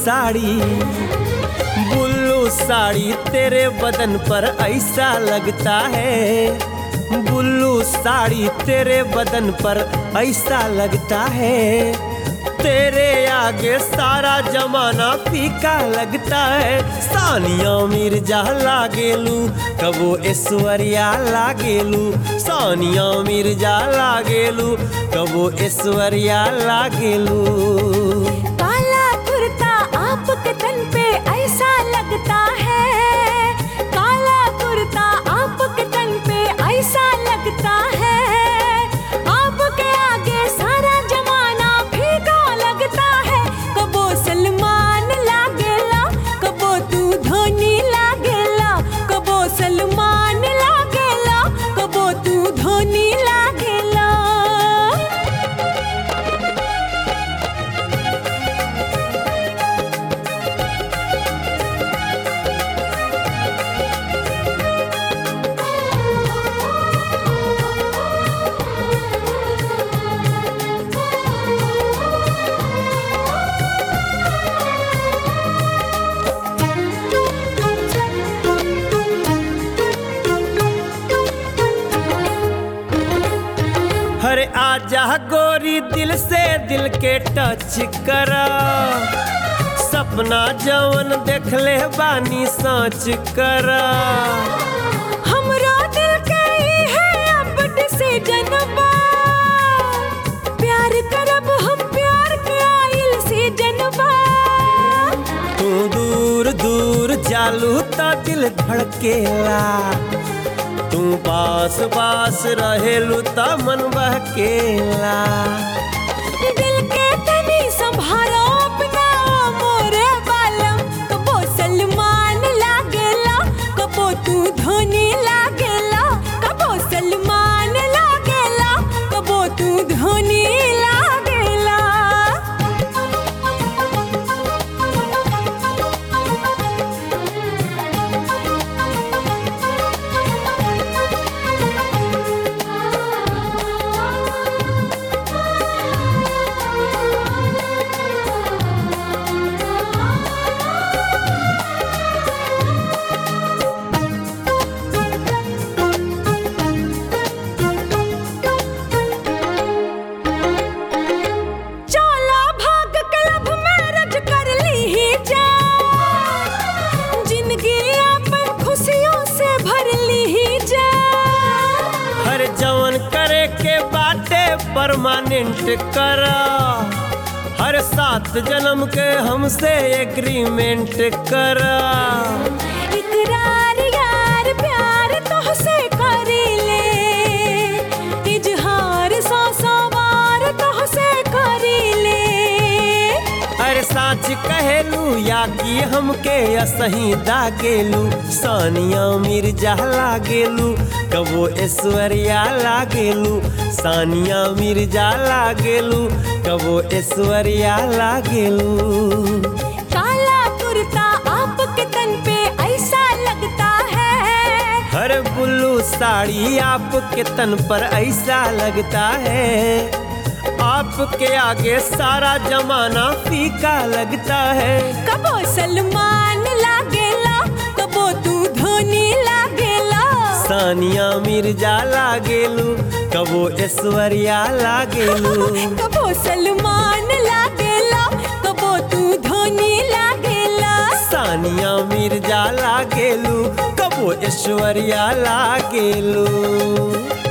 साड़ी बुल्लू साड़ी तेरे बदन पर ऐसा लगता है बुल्लू साड़ी तेरे बदन पर ऐसा लगता है तेरे आगे सारा जमाना फीका लगता है सानिया मिर्जा लागेलू कबो ऐश्वर्या लागेलू सानिया मिर्जा लागेलू कबो ऐश्वर्या लागेलू काला कुर्ता आपके तन पे ऐसा लगता है काला कुर्ता आपके तन पे ऐसा लगता है आपके आगे सारा जमाना फीका लगता है कबो सलमान लागेला कबो तू धोनी लागेला कबो सलमान लागेला कबो तू धोनी लागेला हरे आजा गोरी दिल से दिल के टच करा सपना जवन देख ले बानी सोच करा हमरा दिल के ई है अब डिसीजन बा प्यार करब हम प्यार के आइल सीजन बा तू दूर दूर जालू तो दिल धड़केला तू पास पास रहेलू तो मन बहकेला दिल के तनी संभारो अपना ओ मोरे बालम कबो सलमान लागेला कबो तू धोनी लागेला कबो सलमान लागेला कबो तू धोनी लागेला चला भाग क्लब मैरिज कर ली ही जा जिंदगी अपन खुशियों से भर ली ही जा हर जवन करे के बाटे परमानेंट करा हर सात जन्म के हमसे एग्रीमेंट करा इकरार यार प्यार तोहसे करी ले इजहार सौ सौ बार तोहसे करी ले अरे साच कहेलू या कि हमके असही दागेलू सानिया मिर्जा लागेलू कबो ऐश्वर्या लागेलू सानिया मिर्जा लागेलू कबो ऐश्वर्या लागेलू काला कुर्ता आपके तन पे ऐसा लगता है हर बुल्लू साड़ी आपके तन पर ऐसा लगता है आपके आगे सारा जमाना फीका लगता है कबो सलमान लागेला कबो तू धोनी लागेला सानिया मिर्जा लागेलू कबो ऐश्वर्या लागेलू कबो सलमान लागेला कबो तू धोनी लागेला सानिया मिर्जा लागेलू कबो ऐश्वर्या लागेलू